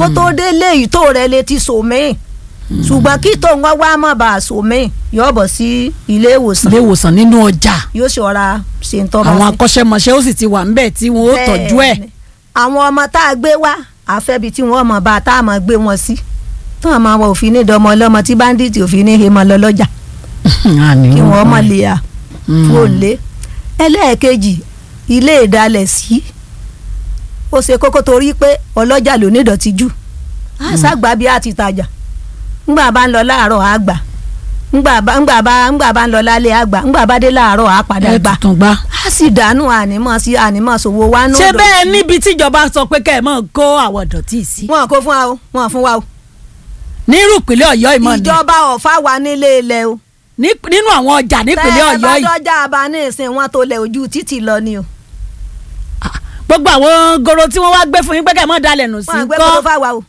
kó tó délé ìtò rẹ̀ lè ti sòmíì ṣùgbọ́n kí tó ń wá wá má bàa sòmíì yóò bọ̀ sí ilé ìwòsàn ilé ìwòsàn nínú ọjà yóò ṣọ́ra ṣe ń tọ́ bá àwọn sí. akọ́ṣẹ́mọṣẹ́ ó sì ti wà ńbẹ̀ tí wọ́n ó tọ́jú ẹ̀ Bẹ́ẹ̀ni. àwọn ọmọ tá a gbé wá àfẹ́bi tí wọ́n mọ̀ bá a tá a mọ̀ gbé wọn sí tí wọ́n máa wọ òfin ní ìdánmọ́ ọlọ́mọ tí báńdíìtì òfin ní hemọ lọ lọ́jà kí wọ́n mọ̀ lè à fún òlé ẹlẹ́ẹ̀kejì ilé ìdalẹ̀ sí ó ṣe kókó torí pé ọlọ́jà ló ní ìdọ̀tí jù àṣàgbà bí a ti tajà ńgbà bá ń lọ láàárọ̀ á gbà ńgbà bá ńgbà bá ńgbà bá ń lọ lálẹ́ á gbà ńgbà bá dé láàárọ̀ á padà ẹ gbà tuntun gbá. á sì dànù ànímọ̀ sí ànímọ̀ sòwò wa nù ṣé ìdọ̀tí. bẹ́ẹ̀ níbi tíjọba sọ pé kẹ́ ẹ̀ mọ̀ kó àwọn ìdọ̀tí yìí sí. wọn kò fún wa o wọn fún wa o nírú ìpínlẹ̀ ọ̀yọ́ ìmọ̀ ni ìjọba ọ̀fà wa nílé ilẹ̀ o Ní- nínú àwọn ọjà nípínlẹ̀ ọ̀yọ́ bá yìí dọ́jà àbá ní ìsìn wọn tó lẹ̀ ojú títì lọ ni o gbogbo àwọn goro tí wọ́n wá gbé fún yín pé kẹ́ ẹ̀ mọ̀ dalẹ̀ nù sí wọn àgbẹ̀ kọ́ goro fáwa o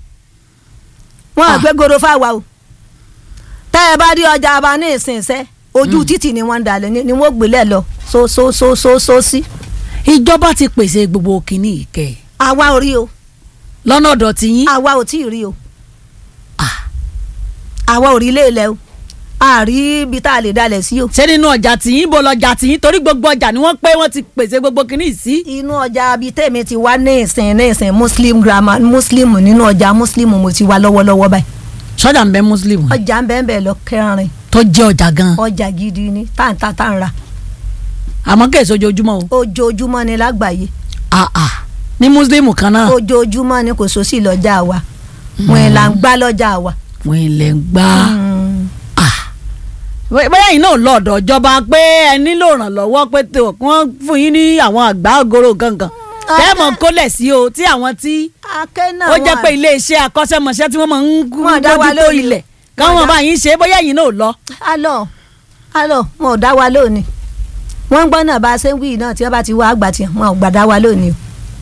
wọn Ah. àgbẹ̀ goro fáwa o tẹ́ ẹ bá rí ọjà àbá ní ìsìn iṣẹ́ ojú títì ni wọ́n ń dalẹ̀ ni- ni wọ́n gbélé lọ so so so so so sí ìjọba ti pèsè gbogbo kìíní ìkẹ́ àwa ò rí o lọ́nà ọ̀dọ̀ tí yín àwa ò tí ì rí o Ah. àwa ò rí ilé ilẹ̀ o a rí ibi tá a lè dalẹ̀ sí o ṣé nínú ọjà tí yín bó lọ́jà tí yín torí gbogbo ọjà ni wọ́n pé wọ́n ti pèsè gbogbo kìíní yìí sí. inú ọjà bíi tèmi ti wá ní ìsìn ní ìsìn muslim grammar muslim nínú ọjà muslim mo ti wá lọ́wọ́lọ́wọ́ báyìí sọ́jà ń bẹ muslim ọjà ń bẹ́ẹ̀ bẹ́ẹ̀ lọ kẹrin tó jẹ́ ọjà gan ọjà gidi ni táǹtà táǹra àmọ́ kẹ́ ẹ̀ sójoojúmọ́ o. ojoojúmọ́ ni lágbàáyé Ah, ah. ní muslim kan náà ojoojúmọ́ ni kò sósì lọ́jà wa wọn ẹ̀ là ń gbá lọ́jà wa. wọ́n ilẹ̀ ń gbá. Mm. Ah. Bó- bóyá yìí náà lọ ọ̀dọ̀ ìjọba pé ẹ nílò ìrànlọ́wọ́ pé tó kí wọ́n fún yín ní àwọn àgbá ògoro gangan tẹ́ẹ̀mọ̀ kólẹ̀ sí o tí àwọn tí akẹ́ náà ó jẹ́ wà. pé iléeṣẹ́ akọ́ṣẹ́mọṣẹ́ tí wọ́n máa ń Wọ́n dá wa mójútó lórí. ilẹ̀ Wọ́n káwọn dá- bá yín ṣe bóyá yìí náà lọ. alọ alọ wọn ò dá wa lónìí wọn ń gbọ́ náà bá a ṣe ń wí náà tí wọ́n bá ti wá àgbà tiẹ̀ wọn ò gbà dá wa lónìí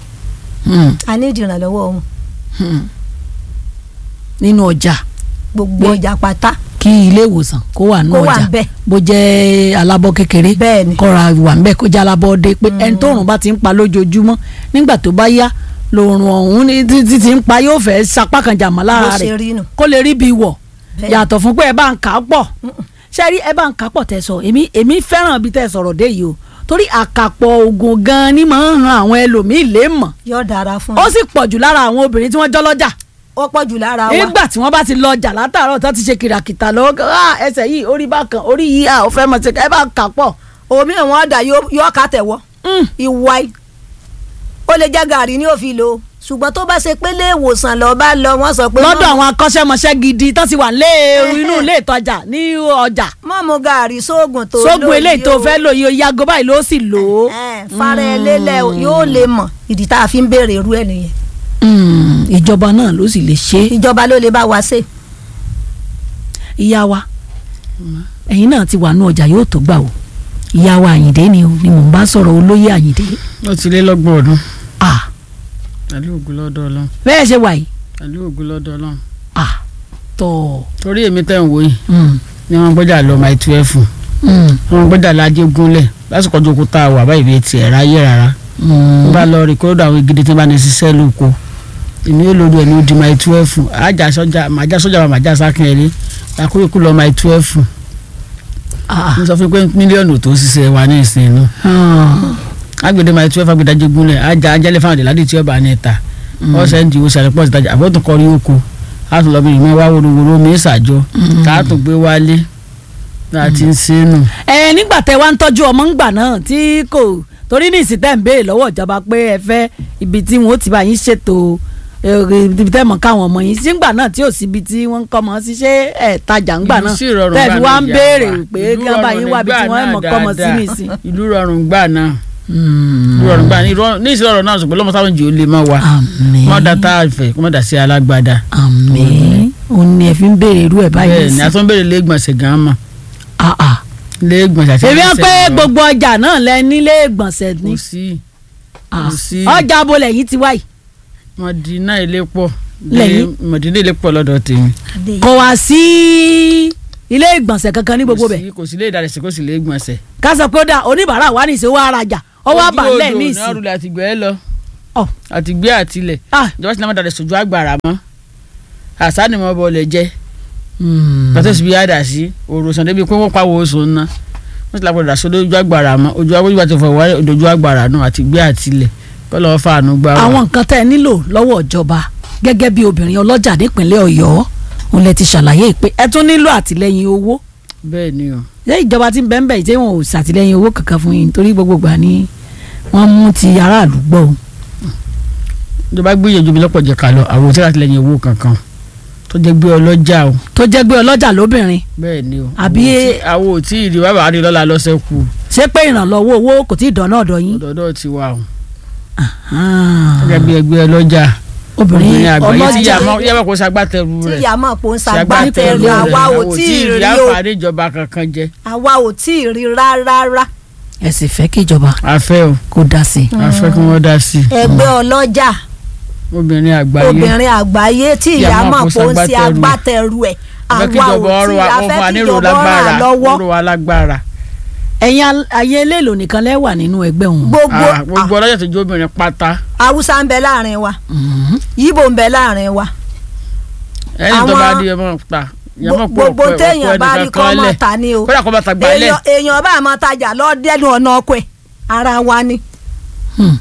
o a ní ìdìrànlọ́wọ́ wọn nínú ọjà gbogbo Bẹ́ẹ̀. ọjà pátá kí ilé ìwòsàn kó wà nínú kó wà ọjà ń bẹ̀. bó jẹ́ alábọ́ kékeré Bẹ́ẹ̀ ni. kọ́ra wà ń bẹ̀ kó jẹ́ alábọ́ dé pé ẹni tó rùn bá ti ń pa lójoojúmọ́ nígbà tó bá yá lòrùn ọ̀hún ní títí ti ń pa yóò fẹ́ sapá kan jàmọ́ bó lára ṣe rẹ̀ rí nù. kó lè rí bí wọ̀ Bẹ́ẹ̀. yàtọ̀ fún pé ẹ bá ń kà á pọ̀ ṣe rí ẹ bá ń kà á pọ̀ tẹ̀ sọ èmi èmi fẹ́ràn bí tẹ̀ sọ̀rọ̀ dé yìí o torí àkàpọ̀ oògùn gan-an ni máa ń han àwọn ẹlòmíì lè mọ̀ yóò dára fún ó un sì pọ̀ jù lára àwọn obìnrin tí wọ́n jọ́ lọ́jà ó pọ̀ jù lára wa nígbà tí wọ́n bá ti lọ ọjà látàárọ̀ tó ti ṣe kìràkìtà lọ́wọ́ kan, ah, ẹsẹ̀ yìí orí bákan orí yìí ah, ó fẹ́ mọ̀ ṣe ẹ bá ń kà á pọ̀ omi ìwọ̀n ọ̀dà yóò yóò ká tẹ̀wọ́ Mm. ìwà ì ó lè jẹ́ gàrí ní òfin lò ó ṣùgbọ́n tó bá ṣe pé ilé ìwòsàn lọ bá lọ wọ́n sọ pé lọ́dọ̀ àwọn akọ́ṣẹ́mọṣẹ́ gidi tó ti wà lé inú ilé ìtajà ní ọjà mọ́ mu gàrí sóògùn tó sógun lò eléyìí yìí tó o. fẹ́ lò yìí yago báyìí ló sì lò ó. Ẹ̀, fara ẹ lélẹ̀ o, yóò lè mọ̀ ìdí tá a fi ń béèrè irú ẹ̀ nìyẹn Mm, ìjọba náà ló sì lè ṣe é. ìjọba ló lè bá wa ṣe ìyá wa ẹ̀yin náà ti wà ní ọjà yóò tó gbà o ìyá wa àyìndé ni o ni mò ń bá sọ̀rọ̀ olóyè àyìndé ó ti lé lọ́gbọ̀n ọdún ah pẹ̀lú ògùn lọ́dọ̀ ọlọ́run bẹ́ẹ̀ ṣe wà yìí pẹ̀lú ògùn lọ́dọ̀ ọlọ́run ah tọ̀ torí èmi tẹ̀ ń wò yìí mm, ni wọ́n gbọ́dọ̀ lọ máa tu ẹ̀ fún mm, wọ́n gbọ́dọ̀ lájẹ́ gúnlẹ̀ lásìkò ọjọ́ kó tá a wà báyìí bíi tiẹ̀ ráyè rárá mm. wọ́n bá lọ rìkọ́dọ̀ àwọn gidi tí wọ́n bá ní ṣiṣẹ́ lóko èmi yóò lórí ẹ̀ ní odi máa tu ẹ̀ fún àjà sọ́jà màjà sọ́jà màjà sákìnrin àkóyèkú lọ máa tu ẹ̀ fún ah mo sọ fún pé mílíọ̀nù tó ṣiṣẹ́ wa ní ìsìn inú ah, agbede máa tu ẹ̀ fún agbèdájẹ́ gúnlẹ̀ àjà ajálẹ̀ fáwọn ìdíládì tí ọba ní ìta wọ́n ṣe ń di ìwòsàn rẹ̀ pọ̀ sí ìtajà àbọ̀tún kọrí oko a tún lọ bí ìmọ̀ wá wòrowòro mi ìsàjọ tá a tún gbé wálé tá a ti ń ṣe é nù. ẹ nígbà tẹ wá ń tọ́jú ọmọ ńgbà náà tí kò torí ní ìsìn tẹ́ ń béèrè lọ́wọ́ ìjọba pé ẹ fẹ́ ibi tí wọ́n ti bá yín ṣètò ẹ, ibi tẹ́ mọ̀ káwọn ọmọ yín sí ńgbà náà tí ò sí ibi tí wọ́n ń kọ́ mọ́ sí ṣé ẹ̀ tajà ńgbà Ìlú náà sì rọrùn tẹ́ gbà fi náà wá ń ìyá béèrè wa. pé Ìlú kí wọ́n bá yín rọrùn wá ibi tí nígbà wọ́n náà mọ̀ kọ́ mọ́ sí dáadáa. nìsín. ìlú rọrùn gbà náà ìlú rọrùn gbà ní ìrọ- ní ìsìn ọ̀rọ̀ náà ṣùgbọ́n lọ́mọ táwọn jì ó lè má wa àmín mọ́ da tá a fẹ́ kó má dà sí alágbádá àmín òun ni ẹ fi ń béèrè irú ẹ̀ báyìí bẹ́ẹ̀ ni sí. a tún béèrè lẹ́gbọ̀nsẹ̀ gan mọ̀ Ah, ah. lẹ́gbọ̀nsẹ̀ àti èmi á ẹsẹ̀ pé lọ. gbogbo ọjà náà lẹ nílé ìgbọ̀nsẹ̀ ni kò sí Ah. kò sí. ọjà abolẹ̀ yìí ti wáyìí mọ̀dínà ilé pọ̀ Lẹ́yìn? mọ̀dínà ilé pọ̀ lọ́dọ̀ tèmi kò wá sí ilé ìgbọ̀nsẹ̀ kankan ní gbogbo Kò bẹ̀ sí- kò sí lé ìdárẹ̀sẹ̀ kò sí lé gbọ̀nsẹ̀. ká sọ pé ó dà oníbàárà wa ní ìṣòwò arajà ọwọ́ Ojú àbálẹ̀ odò ní ní ìsìn àrùlé àti gbẹ́ lọ Ọ̀. àti gbé àtilẹ̀ ah ìjọba ti náà má dalẹ̀ sójú àgbàrá mọ́ àṣà ni mo bọ̀ lẹ̀ jẹ́ mm. pàtó síbi àdá sí òròsàn débi pé wọ́n pàwọ́ oṣù ńná wọ́n ti lápò dàsó lójú àgbàrá mọ́ ojú àgbàrá tó fọ wáyé ojú àgbàrá náà àti gbé àtilẹ̀ kọ́ lọ́ọ́ fàánú gbà wá. àwọn nǹkan tẹ́ ẹ nílò lọ́wọ́ ìjọba gẹ́gẹ́ bí obìnrin ọlọ́jà nípínlẹ̀ ọ̀yọ́ òun lẹ ti ṣàlàyé pé ẹ tún nílò àtìlẹyìn owó bẹ́ẹ̀ ni o ṣé ìjọba ti ń bẹ́ẹ̀ bẹ́ẹ̀ tí wọn ò ṣàtìlẹyìn owó kankan fún yín torí gbogbo gbà ni wọ́n mú ti aráàlú gbọ́ o. ìjọba gbìyànjú mi lọ́pọ̀ jẹ́ ká lọ àwọn òtí láti lẹ́yìn owó kankan tó jẹ́ gbé ọlọ́jà o tó jẹ́ gbé ọlọ́jà lóbìnrin bẹ́ẹ̀ ni o Àbí- àwọn òtí ìdí wàá bàá rí lọ́la lọ́sẹ̀ kù ṣé pé ìrànlọ́wọ́ owó kò tí ì dán náà dọ̀ yín. ọ̀dọ̀ọ̀dọ̀ ti wà o Ah. gẹ́gẹ́ bí ẹgbẹ́ ọlọ́jà obìnrin obìnrin àgbáyé tí ọlọ́jà yàmọ̀ kó sagbátẹrù tí rẹ̀ ìyá mọ̀ pé ó ń sagbátẹrù ṣàgbátẹrù rẹ̀ àwa ò àwọn tí ì rí rí o àǹfààní ìjọba kankan jẹ àwa ò tí ì rí rárá ẹ sì fẹ́ kí ìjọba afẹ́ o kó dá sí i. afẹ́ kí wọ́n dá sí i ẹgbẹ́ ọlọ́jà obìnrin àgbáyé obìnrin àgbáyé tí Ìyá ìyá mọ̀ mọ̀ kó pé ó ń ṣe ṣagbátẹrù ẹ̀. agbátẹrù ẹ̀ afẹ́ kí àwa ò ìjọba ọrọ̀ tí wa a ó fún wa fẹ́ kí nílò ìjọba lágbára ràn lọ́wọ́ nílò wa lágbára ẹ̀yin al- ayé eléèlò nìkan lẹ́ wà nínú ẹgbẹ́ òun. gbogbo Ah, gbogbo ọlọ́jà tó jó obìnrin pátá haúsá ń bẹ láàrin wa Mhm. yíbò ń bẹ láàrin wa ẹni tó Àwọn- bá di ẹmọ ta ìyàmọ̀ pọ̀ gbogbo téèyàn bá rí kọ́ mọ̀ ta ni o kódà kó bá ta gbalẹ̀ èèyàn èèyàn bá máa tajà lọ́dẹ́nu ọ̀nà ọkọ̀ ẹ̀ ara wa ni Hmm.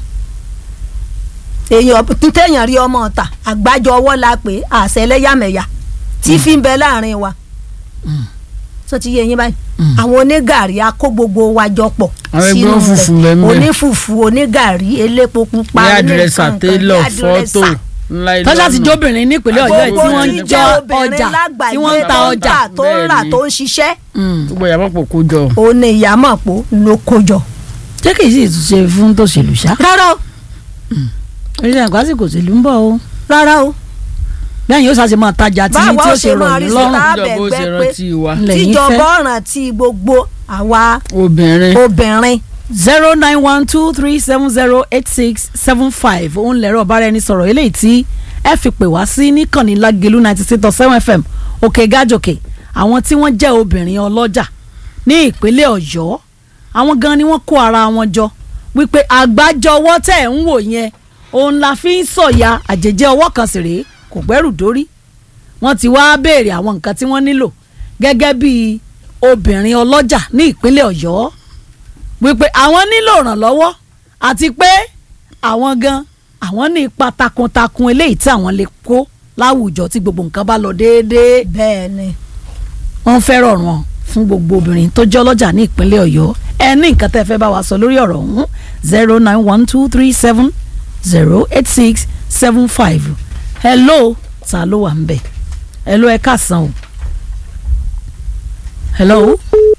èèyàn téèyàn rí ọmọ ta àgbájọ ọwọ́ la pé àṣẹ ẹlẹ́yàmẹ̀yà tí fi ń bẹ láàrin wa Hmm. tó ti yé yín báyìí Hmm. àwọn onígàrí a kó gbogbo wa jọ pọ̀ Àwọn ẹgbẹ́ sínú òfùfù rẹ̀. lẹ́mẹ̀. onífùfù onígàrí elépo pupa ní àdírẹ́sà oníkankan, télọ̀ ní àdírẹ́sà. fọ́tò ńlá ilé tọ́jà ti jóbìnrin nípínlẹ̀ ọ̀yọ́ yìí tí Gbogbo wọ́n ń tí jẹ jẹ́ ọjà tí wọ́n ń ta tó ọjà. tà, tó ń rà Bẹ́ẹ̀ni. tó ń ṣiṣẹ́ Mm. gbogbo ìyàmọ̀ pọ̀ kó jọ òun ni ìyámọ̀pọ̀ ló kó jọ. ṣé kìí sì tún ṣe fún tòṣèlú ṣá. rárá o orílẹ̀ èdè àgbàsí kò sílùú ń bọ̀ o. rárá o bẹ́ẹ̀ yóò ṣàṣe máa tajà tí Báwa tí ó ó ṣe ṣe máa rọ̀ rí yín sí lọ́rùn. ta- ìjọba ó ṣe bẹ̀gbẹ́ rántí wa lẹ́yìn tíjọba fẹ́. ọ̀ràn tí gbogbo àwa obìnrin obìnrin zero nine one two three seven zero eight six seven five òun lẹ̀rọ ọ̀bára ẹni sọ̀rọ̀ eléyìí tí ẹ fi pè wá sí níkànnì lágẹ̀lú ninety six dot seven fm òkè gájòkè àwọn tí wọ́n jẹ́ obìnrin ọlọ́jà ní ìpínlẹ̀ ọ̀yọ́ àwọn gan ni wọ́n kó ara wọn jọ wípé àgbájọwọ́ tẹ̀ ń wò yẹn òun la fi ń sọ̀yà àjèjì ọwọ́ kan sì rèé kò gbẹ́rù dórí wọ́n ti wá béèrè àwọn nǹkan tí wọ́n nílò gẹ́gẹ́ bí obìnrin ọlọ́jà ní ìpínlẹ̀ ọ̀yọ́ wípé àwọn nílò ìrànlọ́wọ́ àti pé àwọn gan àwọn ní ipa takuntakun eléyìí tí àwọn lè kó láwùjọ tí gbogbo nǹkan bá lọ déédéé bẹ́ẹ̀ ni wọ́n fẹ́ rọrùn fún gbogbo obìnrin tó jẹ́ ọlọ́jà ní ìpínlẹ̀ ọ̀yọ́ ẹ ní nǹkan tẹ́ fẹ́ bá wa sọ lórí ọ̀rọ̀ ọ̀hún zero nine one two three seven zero eight six seven five hello ta ló wà ń bẹ̀ hello ẹ káàsán o hello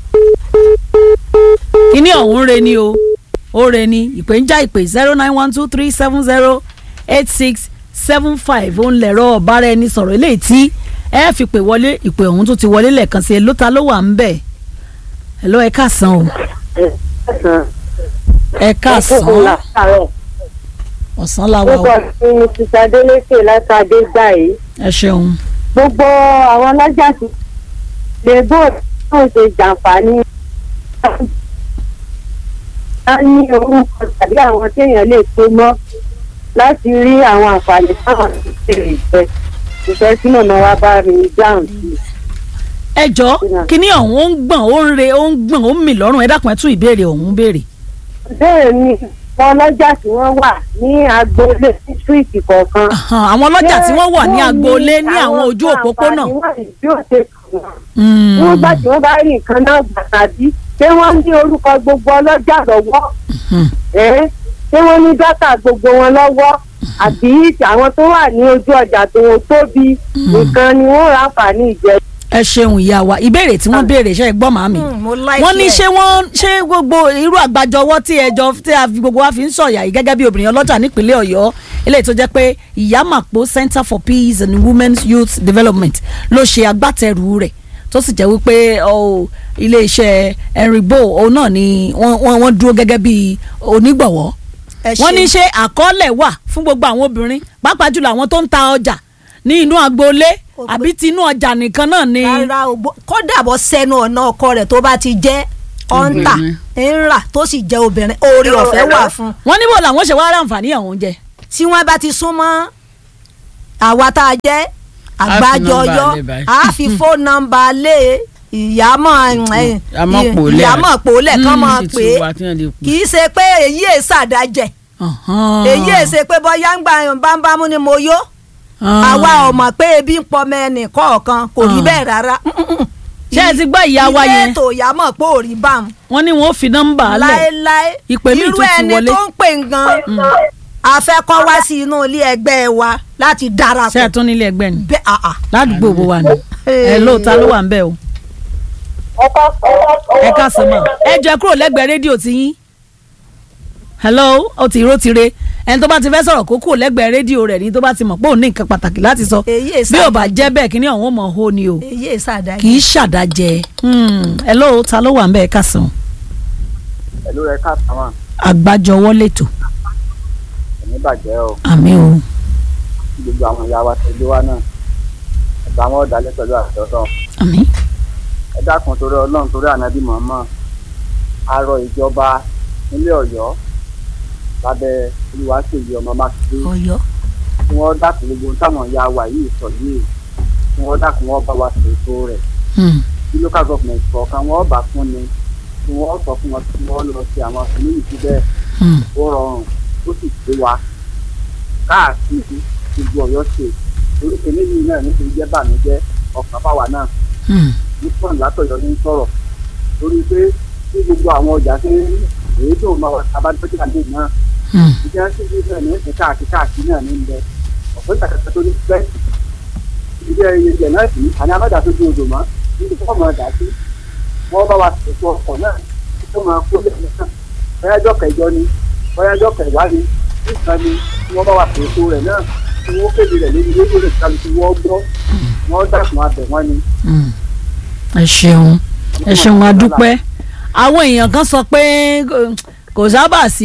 kíní ọ̀hún re ni o ó re ni ìpè ń já ìpè zero nine one two three seven zero eight six seven five ó ń lẹ̀rọ ọ̀bára ẹni sọ̀rọ̀ eléyìí tí ẹ fi pè wọlé ìpè ọ̀hún tó ti wọlé lẹ́ẹ̀kan sí ẹ ló ta ló wà ń bẹ̀ ẹ lọ ẹ káàsán o ẹ káàsán ọ̀sán la wà o Orúkọ mi ni Títa Délékè látàdé gbà yìí. ẹ ṣeun Gbogbo àwọn ọlọ́jà ti lè bó tó ṣe jàǹfààní. Wọ́n ní orúkọ tàbí àwọn téèyàn lè pé mọ́ láti rí àwọn àǹfààní táwọn ti ṣe ìfẹ́. Ìfẹ́ tí màmá wa bá mi dáhùn sí. ẹ jọ kíní ọ̀hún ó ń gbọ̀n ó ń re ó ń gbọ̀n ó ń mì lọ́rùn ẹ dákun ẹ tún ìbéèrè ọ̀hún béèrè. Bẹ́ẹ̀ ni àwọn ọlọ́jà tí wọ́n wà ní agboolé ní síríìtì kọ̀ọ̀kan. Ahan, àwọn ọlọ́jà tí wọ́n wà ní Ṣé agboolé wọ́n ní àwọn ojú òpópónà. àǹfààní wọ̀nyí bí ó ṣe kàn wọ́n? Mm. wọ́n gbà tí wọ́n bá rí nǹkan náà gbà tàbí ṣé wọ́n ní orúkọ gbogbo ọlọ́jà lọ́wọ́ Mhm. ẹ́ ṣé wọ́n ní dátà gbogbo wọn lọ́wọ́ àbí àwọn tó wà ní ojú ọjà tó wọn tóbi nìkan ni wọ́n rà fàní ìjẹ. ẹ ṣeun ìyá wa ìbéèrè tí wọ́n béèrè ṣe é gbọ́ màmí. Hmm, mo like wọ́n ní ẹ̀. ṣé wọ́n ṣé gbogbo irú àgbájọwọ́ tí ẹjọ́ tí a fi gbogbo wa fi ń sọ̀yà yìí gẹ́gẹ́ bí obìnrin ọlọ́jà nípínlẹ̀ ọ̀yọ́ eléyìí tó jẹ́ pé ìyámàpó center for peace and women's youth development ló ṣe agbátẹrù rẹ̀ tó sì jẹ́ wípé ọ, iléeṣẹ́ ẹ̀rìnbó òun náà ni wọ́n wọ́n wọ́n dúró gẹ́gẹ́ bí onígbọ̀wọ́ Ẹ wọ́n ní ṣeun. ṣé àkọọ́lẹ̀ wà fún gbogbo àwọn obìnrin pàápàá jùlọ àwọn tó ń ta ọjà ní inú agboolé Kò pé- àbí tinú ọjà nìkan náà ni. rárá o bó- kódà bọ́ sẹ́nu ọ̀nà ọkọ rẹ̀ tó bá ti jẹ́ ọ̀ǹtà Obìnrin. ń rà tó sì jẹ́ obìnrin oore ọ̀fẹ́ wà fún un. wọ́n níbo làwọn ṣe wá ráǹfààní àwọn oúnjẹ. tí wọ́n bá ti súnmọ́ àwa tá a jẹ́ fi àgbájọyọ nọ́mbà lé báyìí. a fi fóònù nọ́mbà lé ìyàmọ̀ ẹ̀, Ìyàmọ́ pòólẹ̀. ìyàmọ̀ pòólẹ̀ kán Mm, mọ̀ ti pé tu wa tí wọ́n lè pè. kì í ṣe pé èyí è ṣàdájẹ́ èyí è ṣe pé bọ́yá ń gba bámbámú ni mo yó àwa ò mọ̀ pé ebi ń pọmọ ẹnì kọ̀ọ̀kan kò rí Ah. bẹ́ẹ̀ rárá ṣé ẹ ti gbọ́ ìyá wa ilé yẹn ètò ìyàmọ̀ pé ò rí bámu wọ́n ní wọ́n fi nọ́mbà lẹ̀ láéláé Ìpè míì irú tún ti ẹni wọlé. tó ń pè gan a fẹ́ kọ́ wá sí inú ilé ẹgbẹ́ wa láti ṣé ẹ darapọ̀ tún nílé ẹgbẹ́ ni bẹ́ẹ̀ àà ládùúgbò bó wà ní ẹ ló ta ló wà ń bẹ̀ o ẹ káàsán mọ́ ẹ jẹ́ kúrò lẹ́gbẹ̀ẹ́ rédíò ti yín hello ó ti ró ti re ẹni tó bá ti fẹ́ sọ̀rọ̀ kó kúrò lẹ́gbẹ̀ẹ́ rédíò rẹ̀ ní tó bá ti mọ̀ pé òun ní nǹkan pàtàkì láti sọ èyí è bí ò bá jẹ́ bẹ́ẹ̀ kíní ọ̀hún ó mọ̀ hó ni o èyí è ṣàdájẹ́ kì í ṣàdájẹ́ Hmm, hello ta ló wà ń bẹ̀ ẹ káàsán pẹ̀lú rẹ̀ ká sáwọn àgbájọwọ́ lẹ́tọ̀ ẹ̀mí bàjẹ́ o àmì o kí gbogbo àwọn ìyá wa tẹ̀lé wa náà ẹ̀gbọ́n àwọn ọ̀dàlẹ̀ pẹ̀lú àtọ́tọ̀ àmì ẹ dákun torí ọlọ́run torí ànábì mọ̀ọ́mọ́ arọ ìjọba nílé ọ̀yọ́ lábẹ́ olùwàṣèyí ọmọ mákindé Ọ̀yọ́ kí wọ́n dákun gbogbo ohun táwọn ìyá wa yìí sọ yìí kí wọ́n dákun wọ́n bá wa ṣètò rẹ̀ Hmm, bí local government kọ̀ọ̀kan wọ́n bá fún ni kí wọ́n sọ fún wọn kí wọ́n lọ sí àwọn fúnmíyì síbẹ̀ hmm, ó rọrùn ó sì pé wa káàkiri gbogbo ọ̀yọ́ ṣe orúkọ méjì náà nítorí jẹ́ bàmíjẹ́ ọkàn fáwa náà hmm, nípọn látọ̀yọ́ ní sọ̀rọ̀ lórí pé bí gbogbo àwọn ọjà ṣe ń rí èyí tó máa wà abájọ́jú àdé náà hmm. ìjà sí ibi náà ní ẹ̀sìn káàkiri káàkiri náà ní ilẹ̀ ọ̀pọ̀ ìtàkàtà tó ní pẹ́ ìdí ẹyẹ náà sí àní amájà tó di odò mọ́ níbi tó máa dà sí wọ́n bá wa ṣètò ọkọ̀ náà tó máa kó lẹ́yìn náà bọ́yájọ́ kẹjọ ni bọ́yájọ́ kẹwàá ni nìkan ni tí wọ́n bá wa ṣètò rẹ̀ náà tí wọ́n kéde rẹ̀ lórí rédíò rẹ̀ kálukú wọ́n gbọ́ wọ́n dàkún abẹ̀ wọ́n ni. Mm. ẹ ṣeun ẹ ṣeun adúpẹ́ àwọn èèyàn kan sọ pé kò- kò sábà sí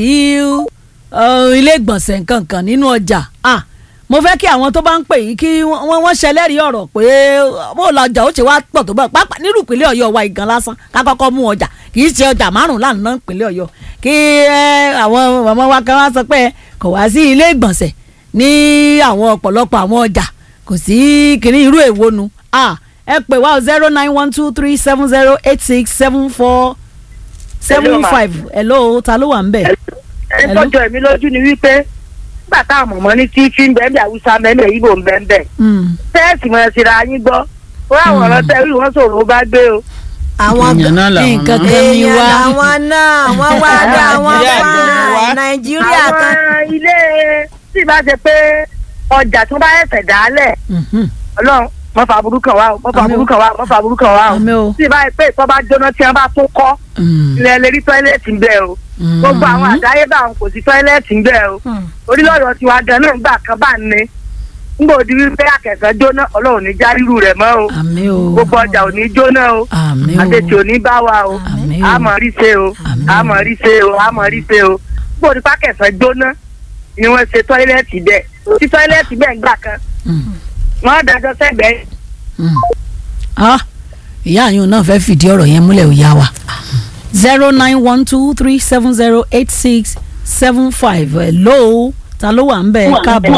uh, ilé ìgbọ̀nsẹ̀ nkankan nínú ọjà Ah, mo fẹ́ kí àwọn tó bá ń pè yìí kí wọ́n wọ́n ṣẹlẹ́rìí ọ̀rọ̀ pé bó la ọjà ó ṣe wá pọ̀ tó bá pápá nírú ìpínlẹ̀ ọ̀yọ́ wa ìgan lásán ká kọ́kọ́ mú ọjà kì í ṣe ọjà márùn-ún lánàá ìpínlẹ̀ ọ̀yọ́ kí ẹ, àwọn ọmọ wa kan wá sọ pé kò wá sí ilé ìgbọ̀nsẹ̀ ní àwọn ọ̀pọ̀lọpọ̀ àwọn ọjà kò sí kìnní irú èwo nu Ah, ẹ pè wá zero nine one two three seven zero eight six seven four seven five hello ta ló wà ń bẹ̀. ẹni tọ́jú ẹ̀mí lójú ni wípé nígbà táwọn mọ̀mọ́ ní tí tí ń bẹ́ẹ̀ bí àwùsá mẹ́mẹ́ yìí bò ń bẹ́ẹ̀ bẹ́ẹ̀ Mm. tẹ́ẹ̀sì mọ̀ síra yín gbọ́ ó àwọn ọ̀rọ̀ tẹ́ẹ̀rì wọ́n sọ̀rọ̀ ó bá gbé o. àwọn èèyàn náà làwọn nǹkan náà. kan ní èèyàn wá. làwọn náà wọ́n wá dá wọn Nàìjíríà fà ló ní wá. nàìjíríà kan àwọn ilé tí ì bá ṣe pé ọjà tó bá ẹsẹ̀ dálẹ̀ Mhm. ọlọ́run mọ́ fa burúkú kan wá o mọ́ fa Àmín o. burúkú kan wá o mọ́ fa burúkú kan wá o Àmín o. tí ì bá yẹ pé ìtọ́ bá jóná tí wọ́n bá tún kọ́ Mm. ilẹ̀ lè rí tọ́ílẹ̀tì ń bẹ̀ o Mm. gbogbo àwọn àdáyébá àwọn kò sí tọ́ílẹ̀tì ń bẹ̀ o orílẹ̀-èdè tiwa gan náà gbà kan bá ní ngbà òdi wípé akẹ́kọ̀ọ́ jóná ọlọ́run ní já rírù rẹ̀ mọ́ o àmín o gbogbo ọjà ò ní jóná o àmín o àtẹ̀tì ò ní bá wa o Àmín o. àmọ́ rí ṣe o Àmín. àmọ́ rí ṣe o àmọ́ rí ṣe o ngbà òdi pákẹ́sọ̀ jóná ni wọ́n ṣe tọ́ílẹ̀tì bẹ́ẹ̀ tí tọ́ílẹ̀tì bẹ́ẹ̀ gbà kan Mm. wọ́n dájọ́ sẹ́gbẹ̀ẹ́ Mm. Ah, ìyá àyùn náà fẹ́ fìdí ọ̀rọ̀ yẹn múlẹ̀ ó yá wa zero nine one two three seven zero eight six seven five hello ta ló wà ń bẹ̀ ẹ káàbọ̀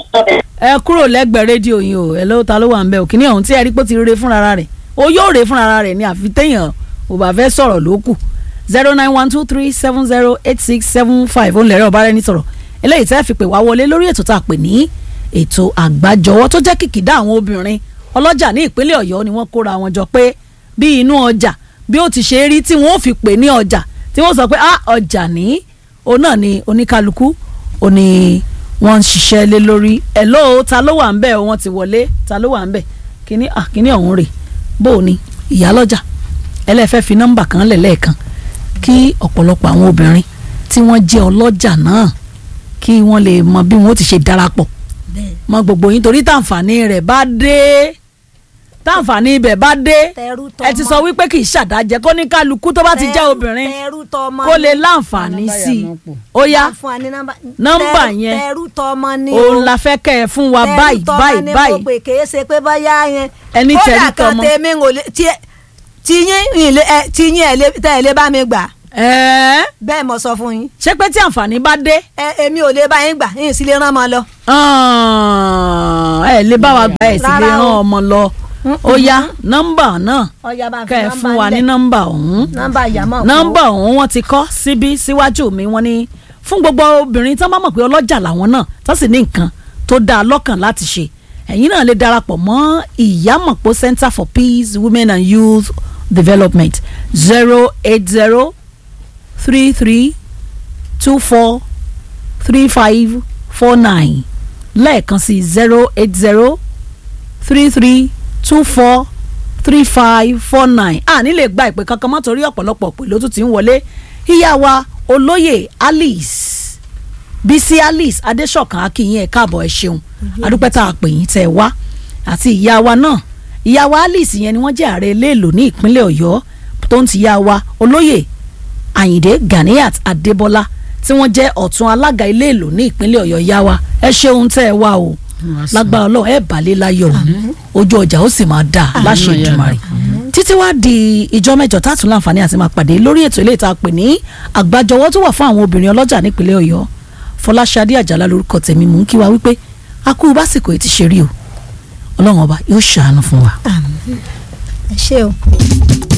ẹ kúrò lẹ́gbẹ̀ẹ́ rédíò yín o hello ta ló wà ń bẹ̀ o kìnìún ọ̀hún tí ẹ rí pé ó ti re fúnra rẹ̀ o yóò re fúnra rẹ̀ ni àfi téèyàn ò bá fẹ́ sọ̀rọ̀ ló kù zero nine one two three seven zero eight six seven five òun lẹ̀rẹ̀ ọ̀bá rẹ̀ ní sọ̀rọ̀ eléyìí tẹ́ fi pè wá wọlé lórí ètò tá a pè ní ètò àgbájọwọ́ tó jẹ́ kìkìdá àwọn obìnrin ọlọ́jà ní ìpínlẹ̀ ọ̀yọ́ ni wọ́n kóra wọn jọ pé bí inú ọjà bí ó ti ṣe rí tí wọ́n fi pè ní ọjà tí wọ́n sọ pé ah ọjà ní òun náà ni oníkálukú òun ni wọ́n ń ṣiṣẹ́ lé lórí hello ta ló wà ń bẹ̀ wọ́n ti wọlé ta ló wà ń bẹ̀ kíní ah kíní ọ̀hún rè bó o ní ìyálọ́jà ẹlẹ́fẹ́ fi nọ́mbà kan lẹ̀ lẹ́ẹ̀kan kí ọ̀pọ̀lọpọ̀ àwọn obìnrin tí wọ́n jẹ́ ọlọ́jà náà kí wọ́n lè mọ bí wọ́n ti ṣe darapọ̀ mọ gbogbo yín torí tàǹfààní rẹ̀ bá dé tàǹfààní ibẹ̀ bá dé tẹrú tọmọ ẹ ti sọ wípé kì í ṣàdájẹ́ kó ní kálukú tó bá ti jẹ́ obìnrin tẹrú tọmọ kó lè láǹfààní sí i ó yá fún wa ní nọ́mbà Nọ́mbà Tẹrú- yẹn. tẹrú tọmọ ni òun la fẹ́ kẹ́ ẹ fún wa báyìí tọmọ báyìí ni báyìí mo pè kèé ṣe pé báyà yẹn Ẹni tẹrú kódà kan tọmọ. tèmi ń lè tí tí yín ìlé ẹ tí yín ẹ lé tẹ ẹ lé bá mi gbà ẹ̀ẹ́ bẹ́ẹ̀ mo sọ fún yín ṣé pé tí àǹfààní bá dé ẹ èmi ò lè bá yín gbà yín sì lè rán ọmọ lọ. ẹ lè bá wa gba ẹ̀ sì lè Rárá rán o. ọmọ lọ ó yá nọ́mbà náà ọ̀ya bá ń fi kẹ́ ẹ nọ́mbà fún wa ní ńlẹ̀. nọ́mbà ọ̀hún nọ́mbà ìyàmọ̀ kú. nọ́mbà ọ̀hún wọ́n ti kọ́ síbí síwájú mi wọ́n ní fún gbogbo obìnrin tán bá mọ̀ pé ọlọ́jà làwọn náà tán sì ní nǹkan tó dáa lọ́kàn láti ṣe ẹ̀yin náà lè darapọ̀ mọ́ ìyámọ̀pọ̀ Center for Peace Women and Youth Development zero eight zero three three two four three five four nine lẹ́ẹ̀kan sí zero eight zero three three two four three five four nine a ní lè gba ìpè kankan mọ́ torí ọ̀pọ̀lọpọ̀ pè ló tún ti ń wọlé ìyá wa olóyè Alice Bísí Alice Adéṣọ̀kan akínyìn ẹ̀ káàbọ̀ ẹ̀ ṣeun adúpẹ́ tá a pè yín tẹ́ ẹ wá àti ìyá wa náà ìyá wa Alice yẹn ni wọ́n jẹ́ ààrẹ iléèlò ní ìpínlẹ̀ Ọ̀yọ́ tó ń ti ìyá wa olóyè Àyìndé Ganiat Adébọ́lá tí wọ́n jẹ́ ọ̀tún alága iléèlò ní ìpínlẹ̀ Ọ̀yọ́ yá wa ẹ ṣeun tẹ́ ẹ wá o lágbára Ọlọ́run ẹ balẹ̀ láyọ̀ ojú ọjà ó sì máa dà láṣẹ Àmín. Èdùmàrè títí wá di ìjọ mẹ́jọ tààtún láǹfààní àti máa pàdé lórí ètò ilé ìta pè ní àgbájọwọ́ tó wà fún àwọn obìnrin ọlọ́jà nípínlẹ̀ Ọ̀yọ́ Fọláṣadé Àjàlá lórúkọ tèmi mò ń kí wa wípé a kú básìkò ètí ṣe rí o Ọlọ́run ọba yóò ṣàánú fún wa. ẹ ṣé o.